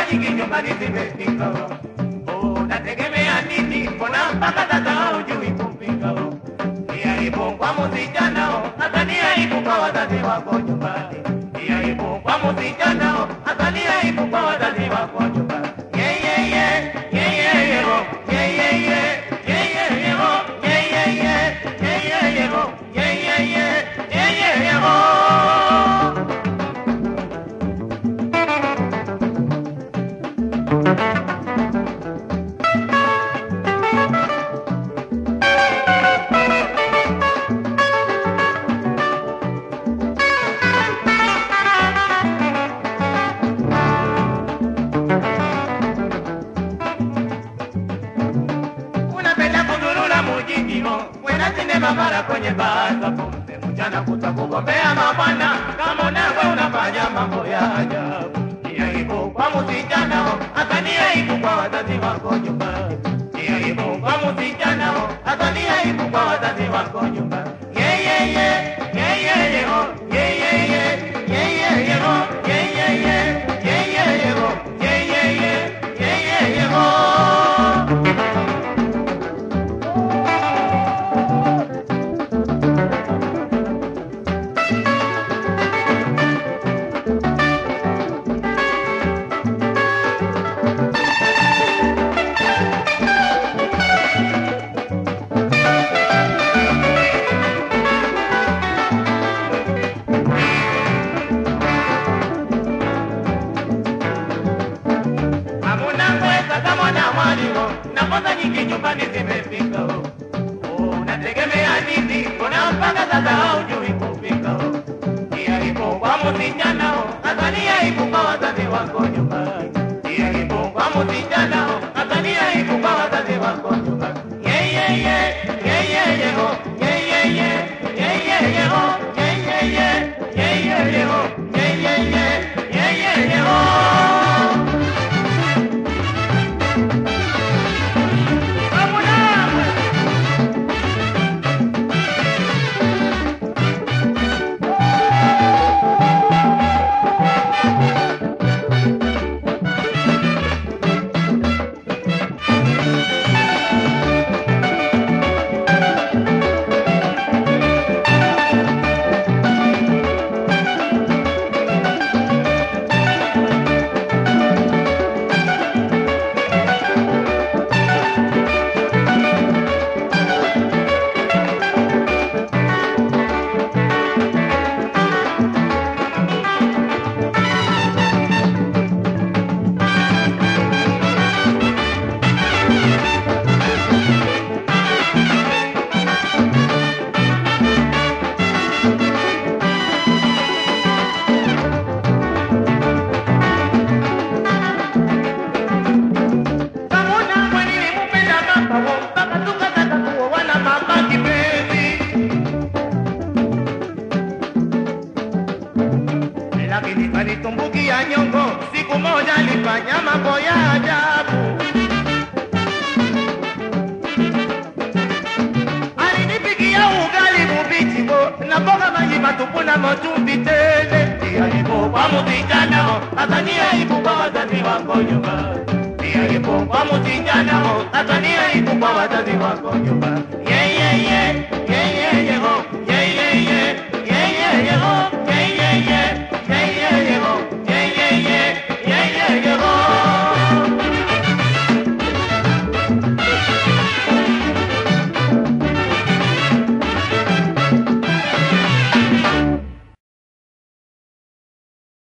nyingi nyumbani zimefika. Oh, nategemea nini? Mbona mpaka sasa hujui kupika? Ni aibu kwa msichana, hata ni aibu kwa wazazi wako nyumbani. Ni aibu kwa msichana, hata ni aibu kwa wazazi wako nyumbani. Yeah, yeah, yeah, yeah, yeah, yeah, oh. yeah, yeah, yeah, yeah, yeah, yeah, oh. yeah, yeah, yeah, yeah, yeah, yeah, oh. yeah, yeah, yeah, yeah, yeah, yeah, oh. unapenda kuzurura mujini ho kwenda sinema mara kwenye baa za pombe mchana kuta kugombea mabwana kama unawe unafanya mambo ya ajabu ni aibu kwa msichana ho hata ni aibu kwa wazazi wako nyumbani ni aibu kwa msichana ho hata ni aibu kwa wazazi wako nyumbani yeah, yeah, yeah, yeah, yeah, yeah, ho. yeah, yeah, yeah, yeah, yeah, yeah, ho. yeah, yeah, yeah, yeah, yeah, yeah, ho. yeah, yeah, yeah, yeah, yeah, yeah, ho. hamuna pesa kama na mwalimu na kwanza nyingi nyumbani zimefika oh, unategemea nini mbona mpaka sasa haujui kupika oh. ni aibu kwa msichana oh, hata ni aibu kwa wazazi wako nyumbani ni aibu kwa msichana oh, hata ni aibu kwa wazazi wako nyumbani yeah, yeah, yeah, yeah, yeah, yeah, oh. yeah, yeah, yeah, yeah, yeah, yeah, oh. yeah, yeah, yeah, yeah, yeah, yeah, oh. yeah, yeah, yeah, yeah, yeah, yeah, oh. Kamuna kwani nimpenda mama wo mpaka tukataka kuoana mama kipenzi. Lakini kanitumbukia nyongo, siku moja alifanya mambo ya ajabu. Alinipikia ugali mubichi bo na mboga maji matupu na machumvi tele. Ni aibu kwa msichana, hata ni aibu kwa wazazi wako nyumbani ni aibu kwa msichana, hata ni